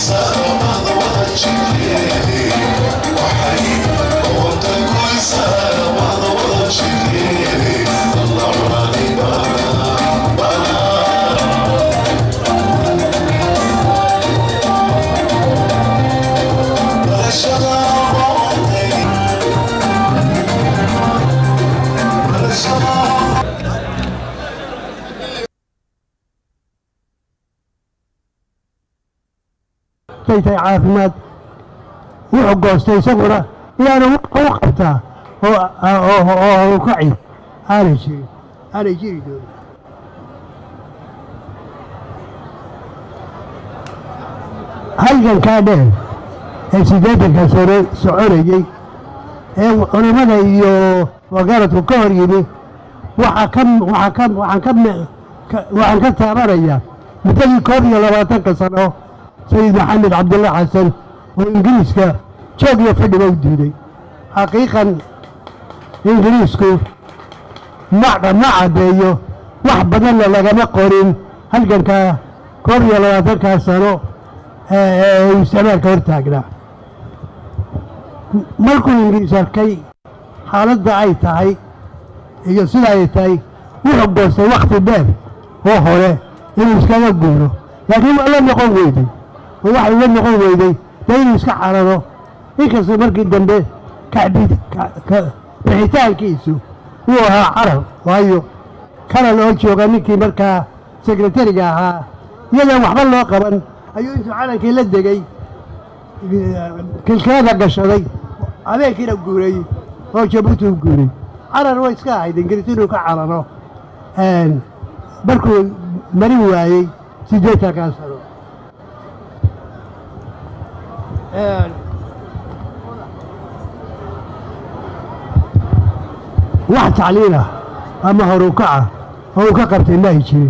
tay tahay caafimaad wuxuu goostay isaguna inaanu u qabtaa oo kaci aanay jirin aanay jiri doonin halgankaa dheer ee siddeetanka sano soconayey ee culimmada iyo wagaaradku ka hor yimi waxaa ka waxaa ka waxaan ka waxaan ka taabanayaa muddadii koob iyo labaatanka sano sayid maxamed cabdulla xasan oo ingiriiska joog iyo fadhiba u diiday xaqiiqan ingiriisku ma ma caddeeyo wax badanna lagama qorin halgankaa koob iyo labaatankaa sano ee uu isticmaalka hor taagnaa markuu ingiriis arkay xaaladda ay tahay iyo sida ay tahay wuxuu goostay wakhti dheer oo hore inuu iskaga guuro laakiin waa la noqon weyday oo waxay la noqon weyday dee inuu iska cararo inkastoo markii dambe bixitaankiisu uu ahaa carar waayo kanal oo jooga ninkii markaa sekretariga ahaa iyadaan waxba loo qaban ayuu intuu calankii la degay kilkilada gashaday habeenkiina guuray oo jabuuti u guuray carar way iska ahayd ingiriis inuu ka cararo markuu marin waayey siddeetankaa sano wax tacliilah ama horukaca oo uu ka qabtay ma ay jirin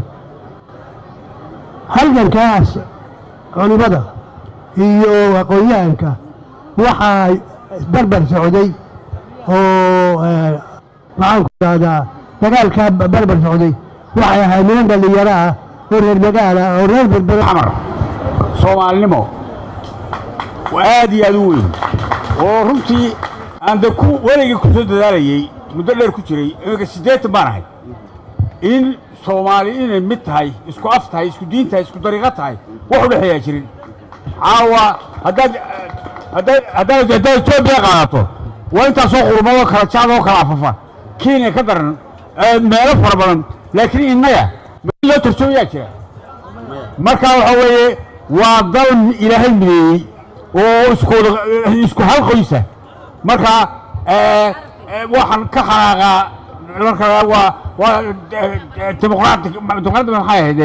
halgankaas culimmada iyo aqoon-yahanka waxaa barbar socday oo maxaanku idhahdaa dagaalkaa barbar socday waxay ahaa niman dhallinyaro ah oo reer magaala oo reer berbera xamar soomaalinimo aad iyo aad u weyn oo runtii aan de ku weligii ku soo dadaalayey muddo dheer ku jiray iminka siddeetan baan ahay in soomaali inay mid tahay isku af tahay isku diin tahay isku dariiqo tahay wax u dhexeeyaa jirin caawa haddaad haddaad haddaad haddaad etoobiya qaadato waa intaasoo qurmadoo kala jaad oo kala afafa kenya ka daran meelo fara badan laakiin innaga mid loo tarjoomayaa jira marka waxa weeye waa dal ilaahay mideeyey oo iskooda isku hal qoysa marka waxaan ka xanaaqaa marka waa waa dimuqraati dimuqraati maxay ahayd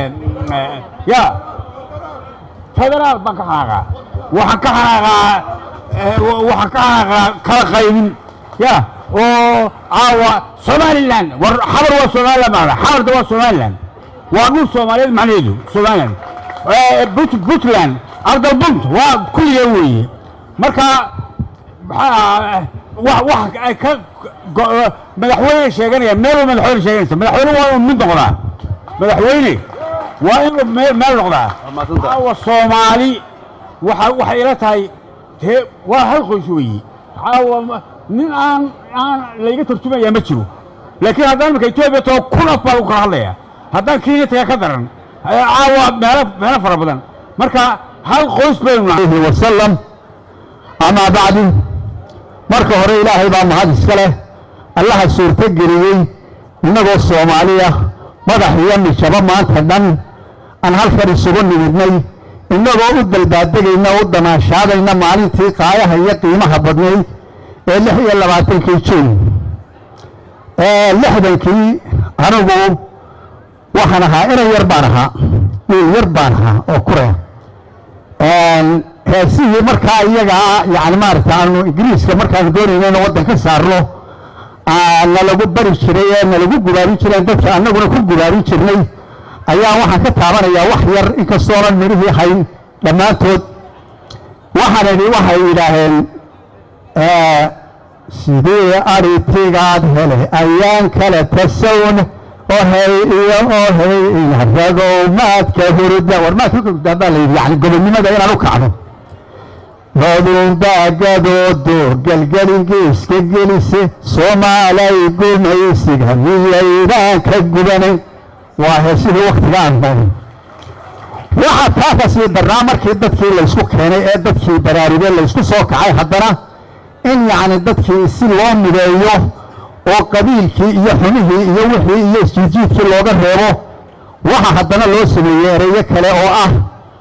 ya federaal baan ka xanaaqaa waxaan ka xanaaqaa waxaan ka xanaaqaa kala qaybin ya oo caawa somaliland war xabar waa somaliland baa xabarda waa somaliland waa dhul soomaaliyeed macnaheedu somaliland puntland ardalbunt waa kulliga weeye marka maxaa wax ay ka madaxweyne sheeganaya meel waa madaxweyne sheeganaysa madaxweyne waa inuu mid noqdaa madaxweyne waa inuu meel noqdaa caawa soomaali waxa waxay ila tahay dee waa hal qoys weeye caawa nin aan aan layga tarjumaya ma jiro laakiin haddaan imika etoobiya too kun af baa lagu kala hadlaya haddaan kenya taga ka daran caawa meelo meelo fara badan marka hal qoys baynu nahay wasalam amaa bacdu marka hore ilaahay baa mahad iska leh allaha suurto geliyey innagoo soomaaliya madax iyo mijabo maanta dhan aan halkan isugu nimidnay innagoo u dalbaadegayna u damaashaadayna maalintii qaayaha iyo qiimaha badnayd ee lix iyo labaatankii juun lixdankii anigu waxaan ahaa inay yar baan ahaa wiil yar baan ahaa oo kureer heesihii markaa iyagaa yani maaragta aanu ingiriiska markaanu doonayna inu waddan ka saarno nalagu bari jiray ee nalagu gubaarin jireen dadka annaguna ku gubaarin jirnay ayaa waxaan ka taabanayaa wax yar inkastoonan midhihii hayn dhammaantood waxaan idhi waxay yidhaaheen sidee aritigaad hele ayaan kale tasawn ohey iyo ohey ragow maadka hurda war maadka hurda baa layidhi yani gobonnimada inaan u kacno roodundagadoodo gelgelingiiska gelise soomaalay gumaysiga miyaydaan ka gubanay waa heesihii waktiga aan barin waxaa taa kasii darnaa markii dadkii laysku keenay ee dadkii baraarugee laysku soo kacay haddana in yacni dadkii si loo mideeyo oo qabiilkii iyo xumihii iyo wixii iyo isjiidjiidkii looga reebo waxa haddana loo sameeyey ereyo kale oo ah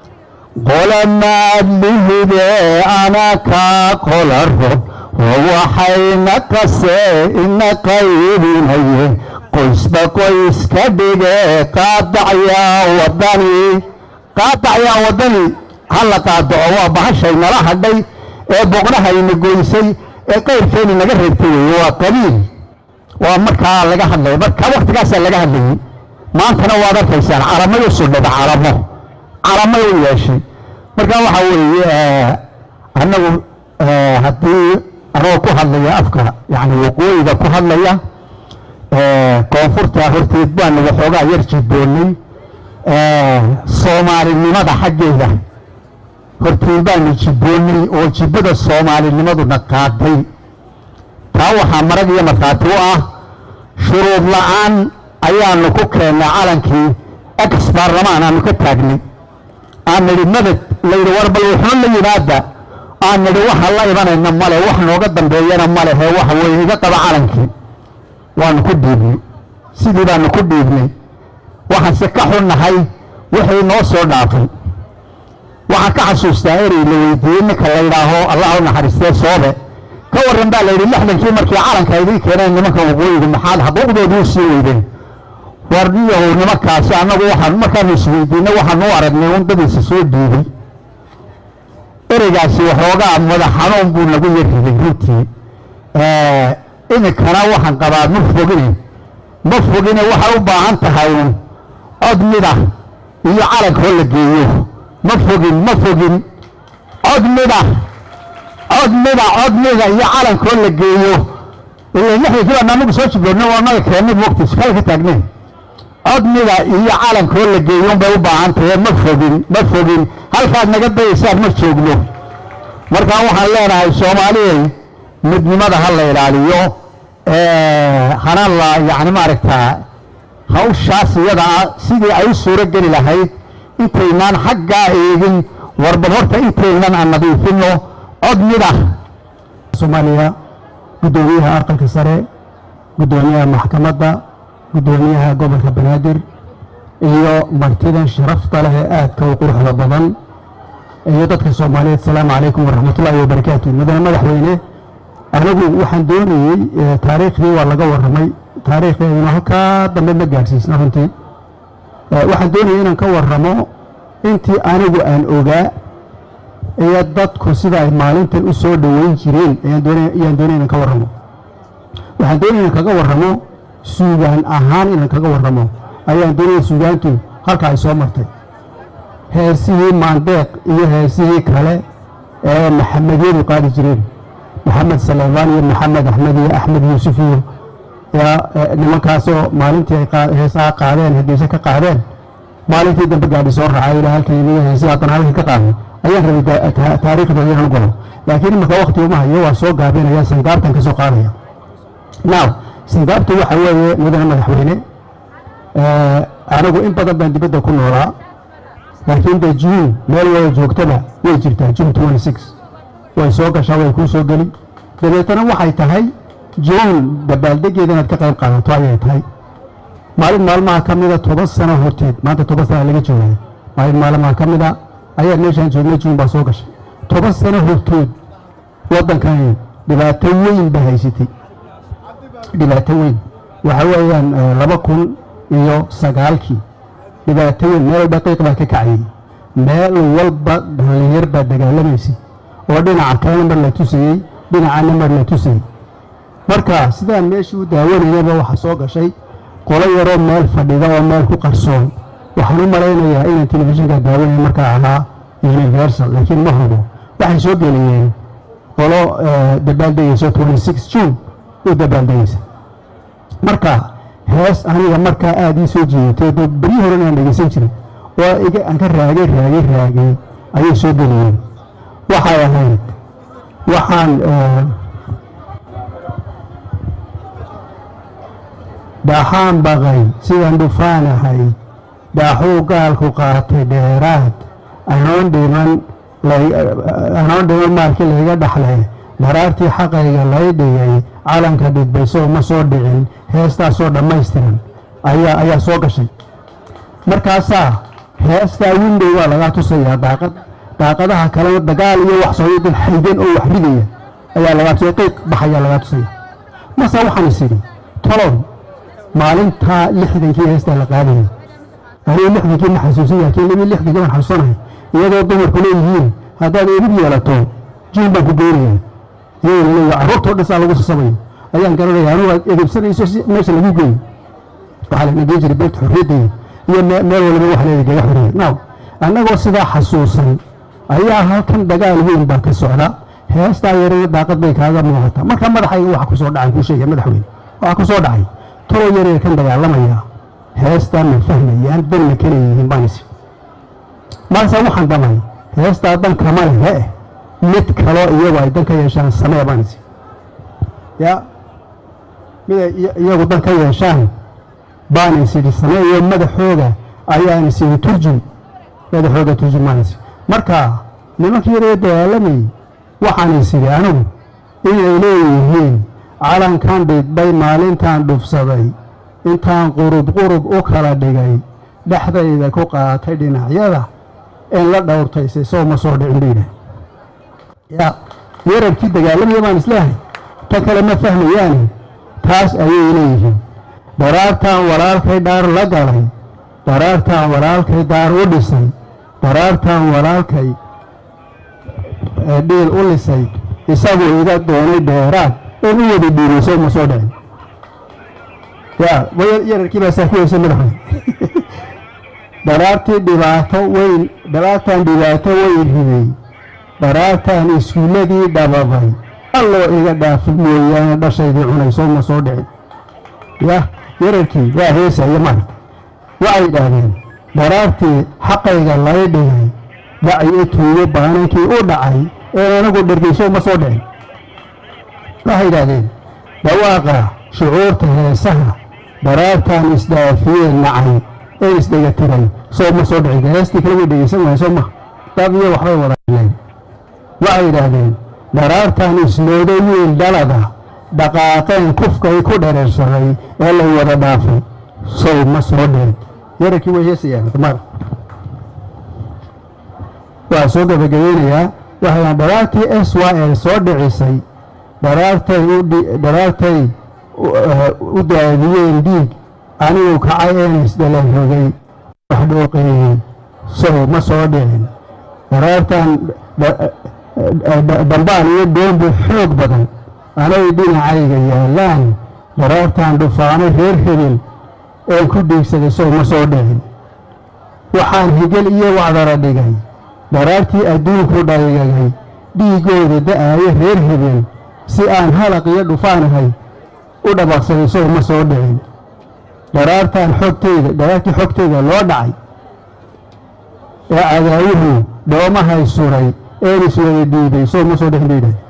qolamaadlihide ana kaa qola rob oo waxayna qasee ina qaybinaye qoysba qoyska dhige qaadacyaa wadani qaadacyaa wadani hala qaadaco waa bahashay nala hadhay ee boqnahayna goysay ee qayrkeeni naga reebtay weeye waa qabiil waa markaa laga hadlaya marka waktigaasaa laga hadlayay maantana waad arkaysaan calamay u sudhada calamo calamay u yeeshay marka waxaa weeye annagu haddii anagoo ku hadlaya afka yani waqooyiga ku hadlaya koonfurta horteed baanu waxoogaa yar jiboonnay soomaalinimada xaggeeda horteed baanu jibboonnay oo jibbada soomaalinimaduna qaaday taa waxaa marag iyo markhaati u ah shuruud la'aan ayaanu ku keennay calankii ex baarlamaan aanu ka taagnay aan nidhi madad layidhi war bal wuxuu la yimaada aan nidhi waxa la imanayna male wax nooga dambeeyana male hee waxa weeye iga qaba calankii waanu ku dhiibnay sidii baanu ku dhiibnay waxaanse ka xunnahay wixii noo soo dhaafay waxaan ka xasuustaa erey la weydiiyey ninka la yidhaaho allah u naxariistee soobe ka warran baa la yidhi lixdankii markii calanka idiin keeneen nimanka waqooyiga maxaad xuquuqdoodii u sii weydeen warniyahow nimankaasi annagu waxaan markaanu isweydiinay waxaanu u aragnay un dadiisa soo dhiibay ereygaasi waxoogaa madax xanuun buu nagu yarriday runtii iminkana waxaan qabaa ma fogine ma fogine waxay u baahan tahay un cod mida iyo calankoo la geeyo ma fogin ma fogin cod mida cod mida cod mida iyo calankoo la geeyo lixdankii baan anagu soo jibloodna waa naga keennay waqti kale ka taagneen cod mida iyo calankoo la geeyo unbay u baahan tahay ma fogin ma fogin halkaad naga dayaysaan ma joogno markaa waxaan leenahay soomaaliyay midnimada ha la ilaaliyo hana la yani maaragtaa hawshaas iyada ah sidii ay u suuro geli lahayd intaynaan xaggaa eegin warba horta intaynan aan nadiifinno cod mida soomaaliya guddoomiyaha aqalka sare guddoomiyaha maxkamadda guddoomiyaha gobolka banaadir iyo martidan sharafta leh ee aadka u quruxda badan iyo dadka soomaaliyeed asalaamu calaykum waraxmatullaahi wabarakaatu mudane madaxweyne anigu waxaan doonayey taariikhdii waa laga warramay taariikhdeeduna halkaa dambe ma gaadhsiisna runtii waxaan doonayay inaan ka warramo intii anigu aan ogaa iyo dadku sida ay maalintan u soo dhoweyn jireen ayaan doonaya inaan ka warramo waxaan doonaya inaan kaga warramo suugaan ahaan inaan kaga warramo ayaan doonaya suugaantu halka ay soo martay heesihii maandeeq iyo heesihii kale ee maxamedyadu qaadi jireen maxamed salebaan iyo maxamed axmed iyo axmed yuusuf iyo nimankaasoo maalintii ay heesaha qaadeen hadiise ka qaadeen maalintii dambe gaadhi soo raacay ilaa halkii iniga heesihii haddana halkii ka qaaday ayaan rabay taariikhdooda inaan galo laakiin imarka wakti uma hayo waa soo gaabinaya sangaabtan ka soo qaadaya now sangaabtu waxa weeye mudane madaxweyne anigu in badan baan dibadda ku noolaa laakiin de juun meel wada joogtaba way jirtaa june twenty six way soo gashaa way kuu soo geli dabeetana waxay tahay juun dabaaldegeeda inaad ka qayb qaadato ayay tahay maalin maalmaha ka mida toban sano horteed maanta toban sana laga joogaya maalin maalmaha ka mida ayaa meeshaan joognay juun baa soo gashay toban sano hortood waddankani dhibaato weyn ba haysatay dhibaato weyn waxa weeyaan laba kun iyo sagaalkii dhibaato weyn meel walba qiiq baa ka kacayay meel walba dhallinyar baa dagaalamaysay oo dhinaca kalena mar la tusayey dhinacana mar la tusayey marka sidaan meeshii u daawanayaba waxaa soo gashay qolo yaroo meel fadhida oo meel ku qarsoon waxaan u malaynayaa inaan telefishinka daawanaya markaa ahaa universal laakiin ma hubo waxay soo geliyeen qolo dabaaldegayso twenty six june u dabaaldegaysa marka hees aniga markaa aada ii soo jeedatay dee beryi horen aan dhegeysan jirin oo iga aan ka raagay raagay raagay ayay soo gelayeen waxay ahayd waxaan dhaxaan baqay sidaan dhufaanahay dhaaxuu gaalku qaatay dheeraad anoon dhiman anoon dhiman maalkii layga dhaxlay dharaartii xaqayga lay dhigay calanka dhidbayso ma soo dhicin heestaasoo dhammaystiran ayaa ayaa soo gashay markaasaa heestaa window waa lagaa tusayaa daaqad daaqadaha kalena dagaal iyo wax soo dad xaydan oo wax ridaya ayaa lagaa tusaya qeyq baxayaa lagaa tusaya mase waxaan is idhi tolow maalintaa lixdankii heestaa la qaadayay anigu lixdankii ma xasuusan laakiin limi lixdankii baan xasuusanahay iyadoo dumarku leeyihiin haddaad edib yeelato jiin baan ku geynaya iyagoo leeya carruurtoo dhasaa lagu sasabayo ayaan garanaya anugu aad edibsanayso si meesha lagu geeyo waxaa la nageen jiray beerta xorriyadda iyo meel waliba wax leedahay gaga xorriya now annagoo sidaa xasuusan ayaa halkan dagaal weyn baa ka socda heestaa yarana daaqad bay kaaga muuqataa marka madaxayga waxa kusoo dhacay kuu sheegaya madaxweyne waxaa kusoo dhacay toloo yaree kan dagaalamaya heestaa ma fahmayaan danna kale yihiin baan isi marse waxaan damay heestaa dan kama lehe mid kaloo iyagu ay dan ka yeeshaan samee baan isi ya miday iyagu dan ka yeeshaan baan is idhi sameeyo madaxooga ayaan is idhi turjum madaxooga turjum baan is marka nimankii yaree dagaalamayay waxaan is idhi anigu inay leeyihiin calankan dhidbay maalintaan dhufsaday intaan qurub qurub u kala dhigay dhexdayda ku qaatay dhinacyada in la dhowrtaysay soo ma soo dhicin bayidhah ya yararkii dagaalamaya baan isleehay ta kale ma fahmayaani taas ayay leeyihiin daraartaan walaalkay dhaar la galay daraartaan walaalkay daar u dhisay daraartaan walaalkay dhiil u lisay isaguu iga doonay dheeraad in u wada dhiirayso ma soo dhicin ya yararkii baa saa ku heysay madaxweyne daraartii dhibaato weyn daraartaan dhibaato weyn riday daraartaan iskuulladii dhababay alloo iga dhaafi mooyaane dhashaydii cunayso ma soo dhicin ya yararkii waa heesaya maarta waxay yidhaahdeen daraartii xaqayga lay dhigay daci tuugo baanankii u dhacay ee anagu dhargeyso ma soo dhicin waxay yidhaahdeen dhawaaqa shucuurta heesaha daraartaan isdhaafiyeen nacay ee isdhegatiray soo ma soo dhicin heestii kale way dhegeysan wahay soo ma dab iyo waxbay wadaleen waxay yidhaahdeen daraartaan ismooday wiil dhalada dhaqaaqeen kufkay ku dhereersaday ee lay wada dhaafay sow ma soo dhicin yararkii way heesayaan mar waa soo gabagabeynayaa waxayaan dharaartii s y l soo dhicisay dharaartay udharaartay u daadiyeen dhiig anigu kacay een isdhalan rogay wax dhooqeeyey sow ma soo dhicin dharaartan dambaan iyo doonbu xoog badan anay dhinacayga yaallaan dharaartaan dhufaanay reer hebel een ku dhiigsaday sow ma soo dhicin waxaan higel iyo wacdara dhigay dharaartii adduunku dhaygagay dhiiggooda da'aayo reer hebel si aan halaq iyo dhufaanahay u dhabaqsaday sow ma soo dhicin dharaartaan xogtayda dharaartii xogtayda loo dhacay ee cadaawuhu dhoomahay suray een iswada dhiibay sow ma soo dhicin bay yidhahay